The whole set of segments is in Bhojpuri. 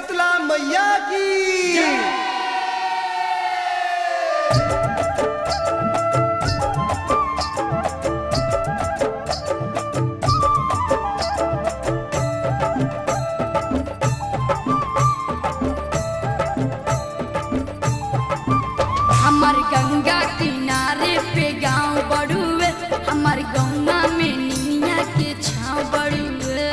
शीतला मैया की हमार गंगा किनारे पे गांव बड़ुए हमार गौवा में निमिया के छाँव बड़ुए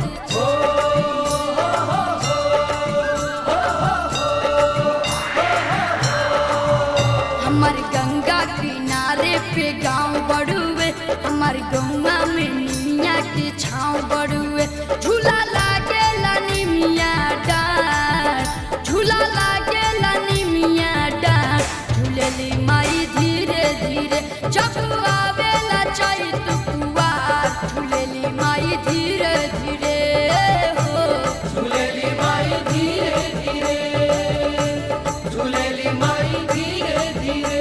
हमार गंगा किनारे पे गांव बड़ुए हमार गौवा में निमिया के छाँव बड़ुए झूला लागेला निमिया डार झूला लागेला निमिया डार झूलेली माई धीरे धीरे जब आवेला चैत कुवार झूलेली माई धीरे धीरे हो झूलेली माई धीरे धीरे झूलेली माई धीरे धीरे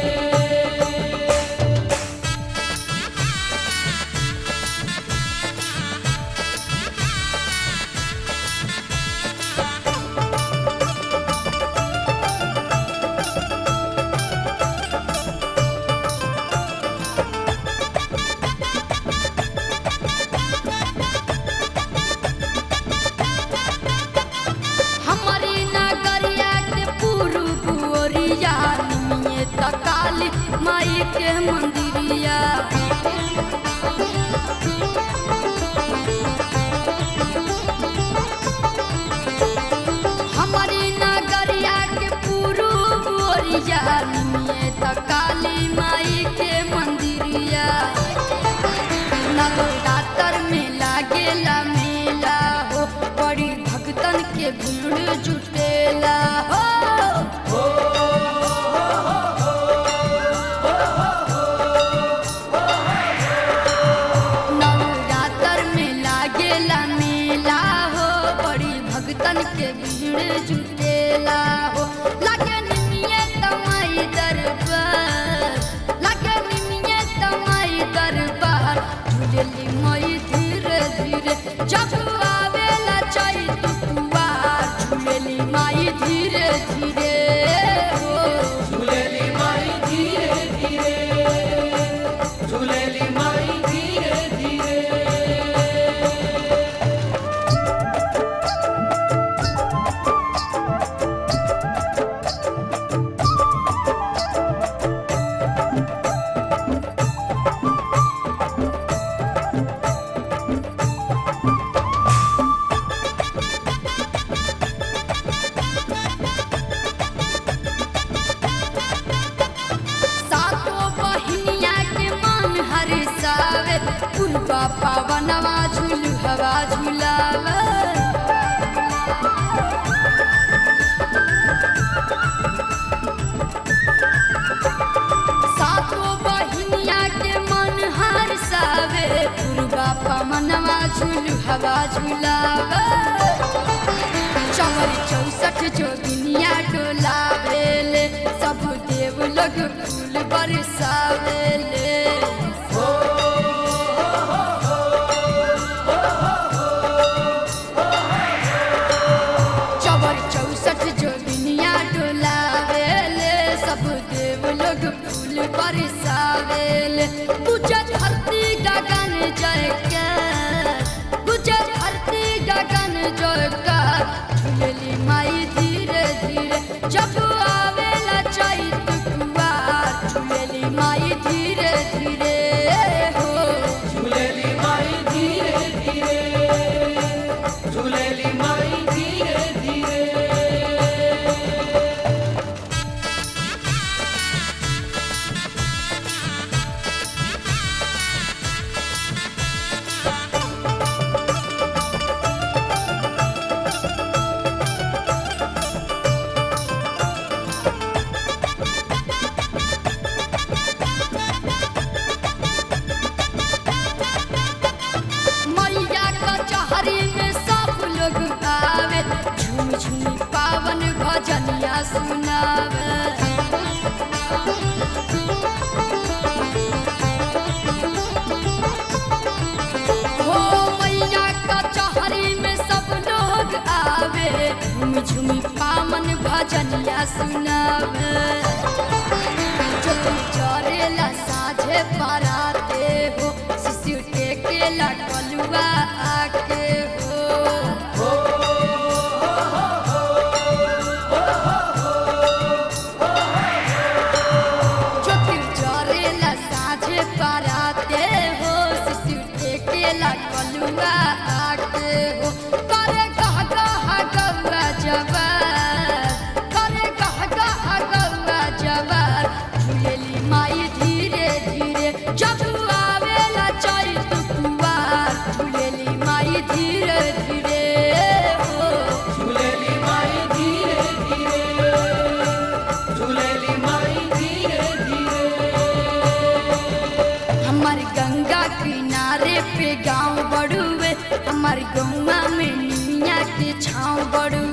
हमारी नगरिया के पूर्व ओरिया निमिये तकाली माई के मंदिरिया हमारी नगरिया के पूर्व ओरिया निमिये तकाली माई के मंदिरिया नवरात्र में लागेला मेला हो बड़ी भक्तन के भीड़ जुटेला हो नवरात्र में लागेला मेला हो बड़ी भक्तन के भीड़ जुटेला हो लागे निमिये तमाई दरबार लागे निमिये तमाई दरबार झूलेली मई धीरे धीरे जब आवेला चैत कुवार झूलेली माई धीरे धीरे हो झूलेली माई धीरे धीरे झूलेली माई धीरे धीरे सातो बहिनिया के मन हरिसावे पुरबा पावनवा झूलू हवा झूलावे सातो बहिनिया के मन हरिसावे पुरबा पावनवा झूलू हवा झूलावे चौर चौसठ जोगिनिया डोलावेले सब देव लोग फूल बरसावेले चौर चौसठ जोगिनिया डोलावेले सब देव लोग फूल बरसावेले पूजा धरती गगन जयकार पूजा धरती गगन जयकार झूलेली माई धीरे धीरे जब आवेला चैत कुवार झूलेली माई धीरे धीरे हो झूलेली माई धीरे धीरे झूलेली माई धीरे धीरे मैया कचहरी में सब लोग आवे झूम झूम पावन भजनिया सुनावे हो मैया कचहरी में सब लोग आवे भजनिया सुनावे चोटी चरेला साझे पराते हो शिशु टेकेला कलुआ आके हो चोटी चरेला साझे पराते हो शिशु टेकेला कलुआ आके हो करे कह कह गौआ जवार करे कह कह गौआ जवार झूलेली माई धीरे धीरे जब आवेला चैत कुवार झूलेली माई धीरे धीरे हो झूलेली माई धीरे धीरे झूलेली माई धीरे धीरे हमार गंगा किनारे पे गांव बड़ुए हमार गौवा में निमिया के छाँव बड़ुए